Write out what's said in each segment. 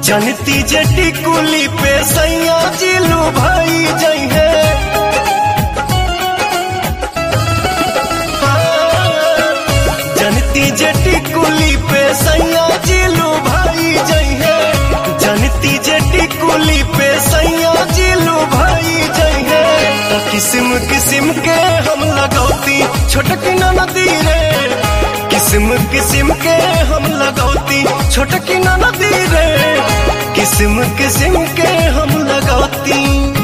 जनती जटी कुली पे सैया जिलू भाई जइहे जनती जटी कुली पे सैया जिलू भाई जइहे जनती जटी कुली पे सैया जिलू भाई जइहे तो किस्म किस्म के हम लगौती छोटकी नदी रे किस्म किस्म के हम लगौती छोटकी नदी रे किस्म किस्म के हम लगौती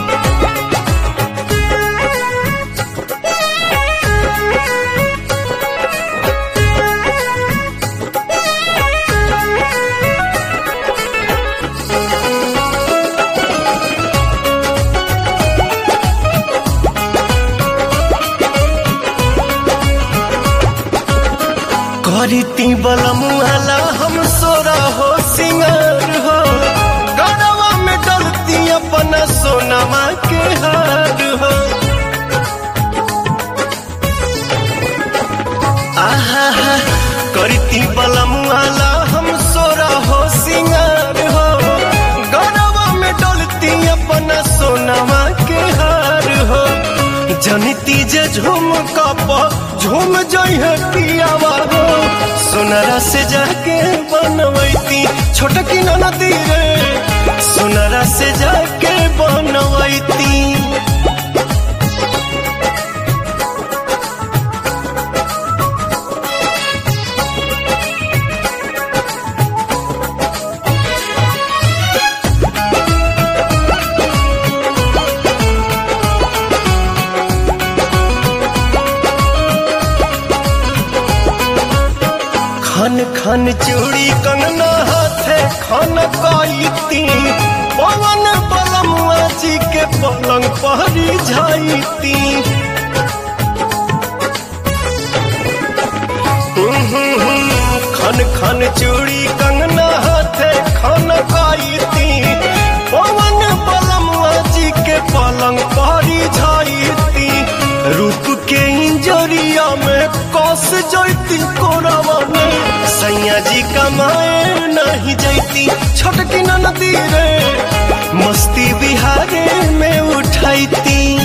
करती बलमुआला हम सोरा हो सिंगार हो गड़वा में डलती अपना सोनमा के हार हो आहा हा करती बलमुआला हम सोरा हो सिंगार हो गड़वा में डलती अपना सोनमा के हार हो जनती जे झूम कप झूम जइहे पियावा हो सोनरा से जाके बनवैती छोटकी नदी रे सोनरा से जाके बनवैती खन खन चूड़ी कंगना हाथे खन काईती पवन बलमुआ जी के पलंग पहरी जाईती खन खन चूड़ी कंगना हाथे खन काईती पवन बलमुआ जी के पलंग पहरी जाईती रूप के इंजरिया में कस जैती कोरावा में सैया जी कमाए नहीं जैती छोटकी नदी रे मस्ती बिहारे में उठैती